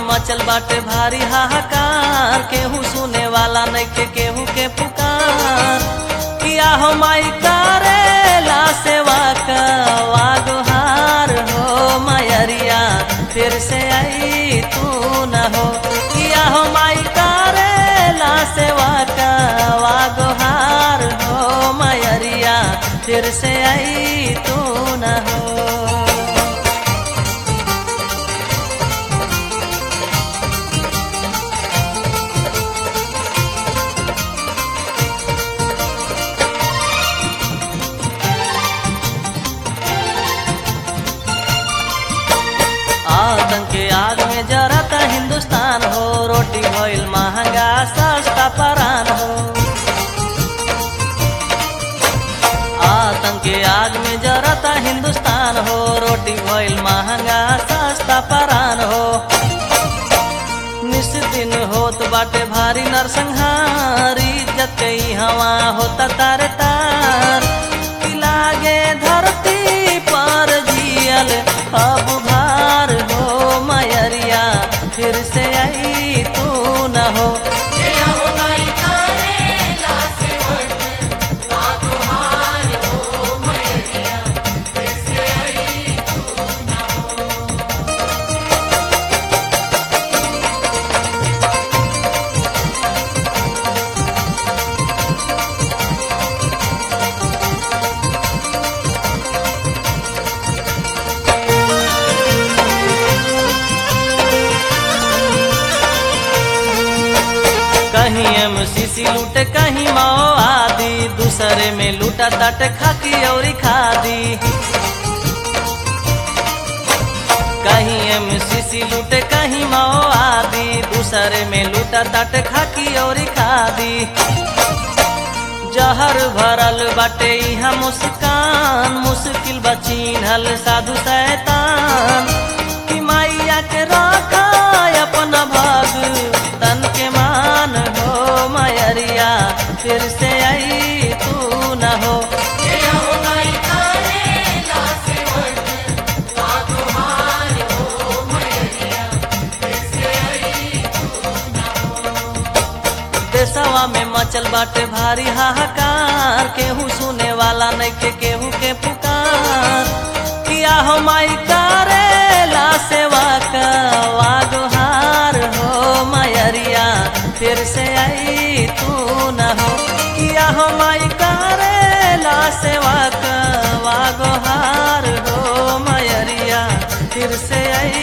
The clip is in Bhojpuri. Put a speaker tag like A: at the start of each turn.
A: मचल बाटे भारी हाहाकार केहू सुने वाला नइखे केहू के पुकार किया हो माई करेला सेवा का वागोहार हो मयरिया फिर से आई तू न हो किया हो माई करेला सेवा का वागोहार हो मयरिया फिर से आई तू न हो आतंक के आग में जरता हिंदुस्तान हो रोटी भइल महंगा सस्ता परान हो आतंक के आग में जरता हिंदुस्तान हो रोटी भइल महंगा सस्ता परान हो निस दिन होत बाटे भारी नरसंहारी इज्जत के ई हवा होता तार तार कि लागे धरती पर जियल अब भार हो मयरिया फिर से आई तू न हो कहीं एमसीसी लूटे कहीं माओ आदि दूसरे में लूटा तट खाकी और खादी कहीं एमसीसी लूटे कहीं माओ आदि दूसरे में लूटा तट खाकी और खादी जहर भरल बाटे यहाँ मुस्कान मुश्किल बचीनल साधु शैतान कि मैया के रखा अपना भाग तन के मान हो मयरिया फिर से आई तू न हो देशवा में मचल बाटे भारी हाहाकार केहू सुने वाला नइखे केहू के पुकार किया हो माई करेला सेवा का वागोहार हो मयरिया फिर से आई तू न हो किया हो माई करेला सेवा का वागोहार हो मयरिया फिर से आई